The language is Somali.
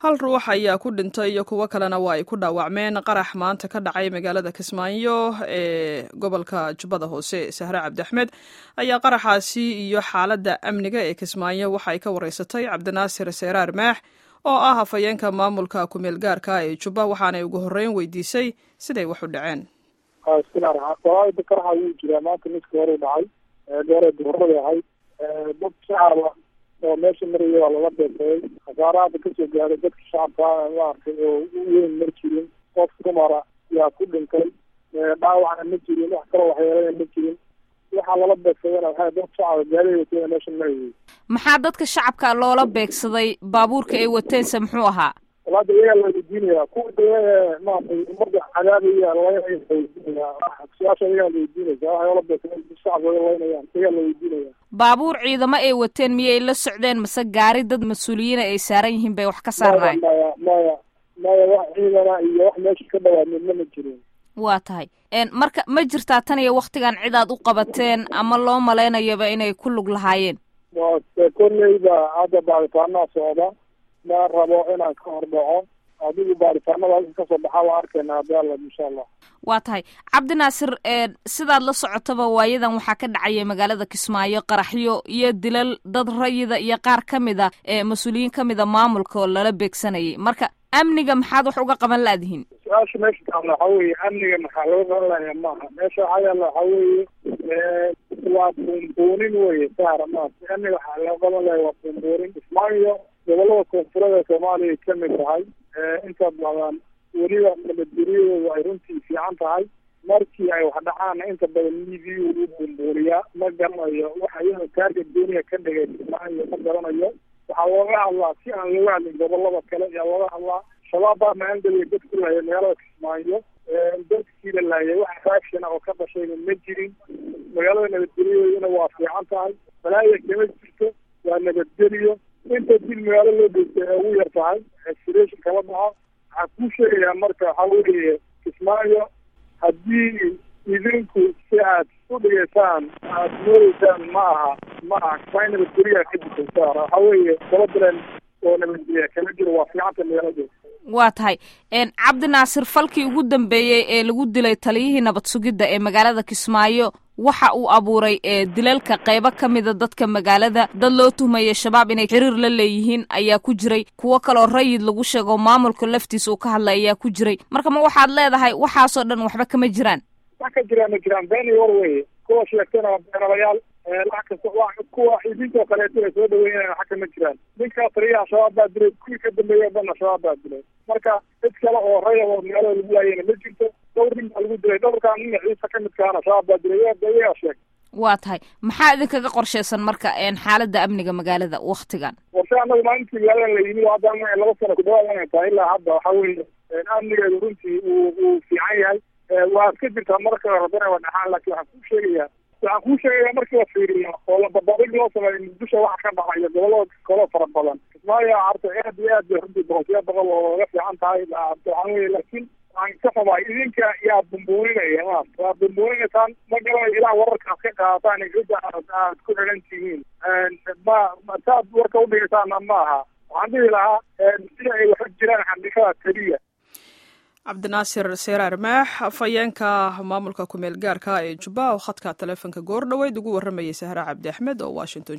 hal ruux ayaa ku dhintay iyo kuwo kalena waa ay ku dhaawacmeen qarax maanta ka dhacay magaalada kismaayo ee gobolka jubbada hoose sahre cabdiaxmed ayaa qaraxaasi iyo xaaladda amniga ee kismaayo waxa ay ka wareysatay cabdinaasir seeraar maax oo ah hafayeenka maamulka kumeel gaarka ee jubba waxaanay ugu horreyn weydiisay siday wax u dhaceen qaraxa wuu jiraa maanta midka hore dhacay goore duhurada ahayd dad shacaba oo meesha maraya waa lala beesaday khasaaraha hadda kasoo gaaday dadka shacabka maaragtay oo u weyn ma jirin qof dumara yaa ku dhintay dhaawacna ma jirin wax kaloo waxyeelana ma jirin waxaa lala beegsadayna waxaa dad shacaba gaariay wateen meesha marayay maxaa dadka shacabka loola beegsaday baabuurka ay wateense muxuu ahaa walaada iyagaa la weydiinaya kuwa de maaragtay umada cadaabaya laynaya laweydiinaya su-aasha iyagaa la weydiinaysa waxay ola beegsadeen shacabka laynayaan iyagaa la weydiinaya baabuur ciidamo ay wateen miyay la socdeen mase gaari dad mas-uuliyiina ay saaran yihiin bay wax ka saarnaay maya maya maya wax ciidana iyo wax meesha ka dhawaa midna ma jirin waa tahay marka ma jirtaa tan iyo waktigan cid aad u qabateen ama loo malaynayaba inay ku lug lahaayeen kolleyba hadda baaritaanaa socda ma rabo inaan ka hor dhaco adigu baaritaanada halka kasoo baxaa waa arkayna haddi alla insha allah waa tahay cabdinaasir sidaad la socotaba waayadan waxaa ka dhacaya magaalada kismaayo qaraxyo iyo dilal dad rayida iyo qaar ka mid a mas-uuliyiin ka mida maamulka oo lala beegsanayay marka amniga maxaad wax uga qaban laadihiin su-aasha meesha taalla waxaa weeye amniga maxaa laga qaban lahayaa maaha meesha waxaa yaalla waxaa weeye waa buunbuunin weye saara maarata amniga waxaa laga qaban lahaya waa buunbuunin kismaayo gobolada koonfureed ee soomaaliya ay kamid tahay inta badan weliba nabadgelyadooda ay runtii fiican tahay markii ay wax dhacaanna inta badan midiyu u buunbuuniyaa ma garanayo waxa iyada taarga duuniya ka dhigay kismaayo ma garanayo waxaa looga hadlaa si aan looga hadlin gobolada kale ayaa looga hadlaa shabaab baa maangeliya dad ku laaya magaalada kismaayo dadkii la laayay wax faashana oo ka dhashayna ma jirin magaalada nabadgelyadeeduna waa fiican tahay balaaya kama jirto waa nabadgeliyo inta dil magaalo loo geystay ee ugu yar tahay exration kala dhaco waxaa kuu sheegayaa marka waxaa weeye kismaayo haddii idinku si aad u dhigaysaan aad moodeysaan ma aha ma aha kismaayo nabadgelyaa ka jirta saara waxaa weeye gabadaleen oo nabadgelya kama jiro waa fiicanta magaalada waa tahay cabdi naasir falkii ugu dambeeyey ee lagu dilay taliyihii nabad sugidda ee magaalada kismaayo waxa uu abuuray dilalka qaybo ka mida dadka magaalada dad loo tuhmaya shabaab inay xiriir la leeyihiin ayaa ku jiray kuwo kaloo rayid lagu sheego maamulka laftiisa uu ka hadlay ayaa ku jiray marka ma waxaad leedahay waxaasoo dhan waxba kama jiraan wax ka jiraan ma jiraan been iyo war weye kuwa sheegtana waa beenalayaal wax kasta kuwa idinkoo kaleeto ay soo dhaweynayaan waxa kama jiraan ninkaa taliyaha shabaab baa dilay kuwii ka dambeeya o dhanna shabaab baa dilay marka cid kale oo raya oo magaalada lagu laayana ma jirto dhowr nin baa lagu dilay dhowrkaan nin ciisa ka midkaana shabaab baa dilay iyagaa sheeg waa tahay maxaa idinkaga qorshaysan marka xaaladda amniga magaalada waktigan warshe anagu maalintii magaaladan la yimid hadda laba sano ku dhawaad inay tahay ilaa hadda waxaa weeye amnigeedu runtii uu uu fiican yahay waa ka jirtaa marka rabana waa dhaxaan laakiin waxaan kuu sheegayaa waxaan kuu sheegaya markii la fiiriyo oo la babadhig loo sameeyo muqdisho waxa ka dhacayo gobolada kaloo fara badan kismaayo arta aad iyo aad bay runtii boqolkiiba boqol oo laga fiican tahay waxaan weye laakiin waxaan ka xumaay idinka yaa bumbuuninaya ma waa bumbuuninaysaan ma garanayo ilaa wararka aad ka qaadataan cidda aad ku xidhan tihiin ma saad warka udhigaysaana ma aha waxaan dhihi lahaa sida ay waxu jiraan xaqiiqada keliya cabdinaasir seeraar maax afhayeenka maamulka kumeel gaarka ee jubba oo khadka taleefonka goor dhoweyd ugu warramayay sahra cabdi axmed oo washington